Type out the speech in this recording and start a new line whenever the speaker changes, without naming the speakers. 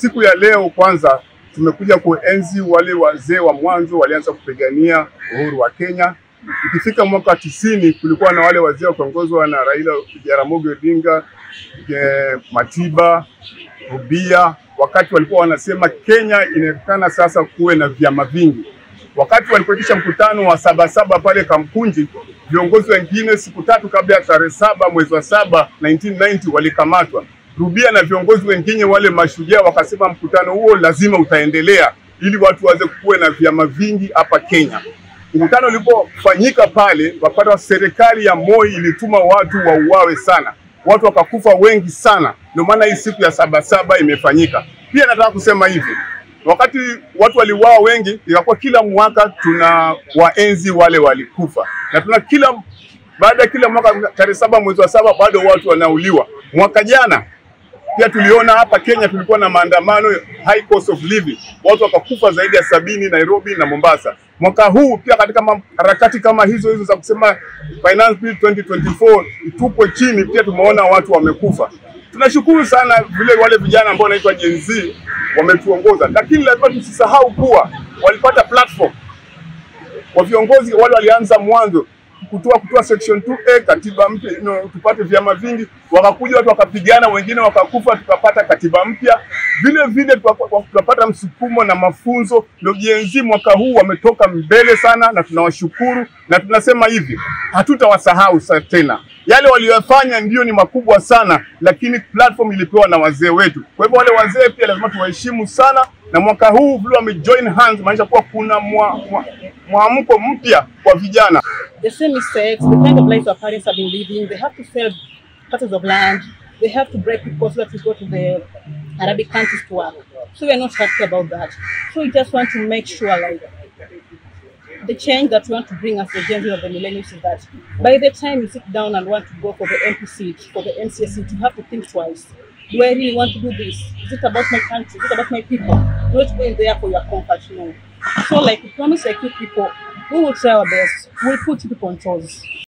siku ya leo kwanza tumekuja kuenzi wale wazee wa mwanzo walianza kupigania uhuru wa Kenya. Ikifika mwaka wa tisini kulikuwa na wale wazee wakiongozwa na Raila Jaramogi Odinga, eh, Matiba, Rubia, wakati walikuwa wanasema Kenya inaonekana sasa kuwe na vyama vingi. Wakati walipoitisha mkutano wa Sabasaba pale Kamkunji, viongozi wengine siku tatu kabla ya tarehe saba mwezi wa saba 1990 walikamatwa. Rubia na viongozi wengine wale mashujaa wakasema mkutano huo lazima utaendelea ili watu waweze kuwe na vyama vingi hapa Kenya. Mkutano ulipofanyika pale, wapata serikali ya Moi ilituma watu wauawe sana, watu wakakufa wengi sana. Ndio maana hii siku ya Sabasaba imefanyika. Pia nataka kusema hivi, wakati watu waliuawa wengi, ikakuwa kila mwaka tuna waenzi wale walikufa, na tuna kila baada ya kila mwaka tarehe saba mwezi wa saba bado watu wanauliwa. Mwaka jana pia tuliona hapa Kenya tulikuwa na maandamano high cost of living, watu wakakufa zaidi ya sabini Nairobi na Mombasa. Mwaka huu pia katika ma- harakati kama hizo hizo za kusema finance bill 2024 itupwe chini, pia tumeona watu wamekufa. Tunashukuru sana vile wale vijana ambao wanaitwa Gen Z wametuongoza, lakini lazima tusisahau kuwa walipata platform wa viongozi wale walianza mwanzo kutoa kutoa section 2A katiba mpya you know, tupate vyama vingi, wakakuja watu wakapigana, wengine wakakufa, tukapata katiba mpya. Vile vile tukapa- tukapata msukumo na mafunzo. Ndio Gen Z mwaka huu wametoka mbele sana, na tunawashukuru na tunasema hivi, hatutawasahau sa- tena. Yale waliyofanya ndio ni makubwa sana, lakini platform ilipewa na wazee wetu. Kwa hivyo wale wazee pia lazima tuwaheshimu sana, na mwaka huu vile wamejoin hands, maanisha kuwa kuna mwa- mwa- mwamko mpya kwa vijana.
the same mistakes, the kind of lives our parents have been living. They have to sell parts of land. They have to break people so that we go to the Arabic countries to work. So we are not happy about that. So we just want to make sure, like, the change that we want to bring as the Gen Z of the millennials is that by the time you sit down and want to go for the MP seat, for the MCA seat, you have to think twice. Do I really want to do this? Is it about my country? Is it about my people? Not going there for your comfort, no. So, like, we promise like you people, we will try our best. We'll put you people on toes.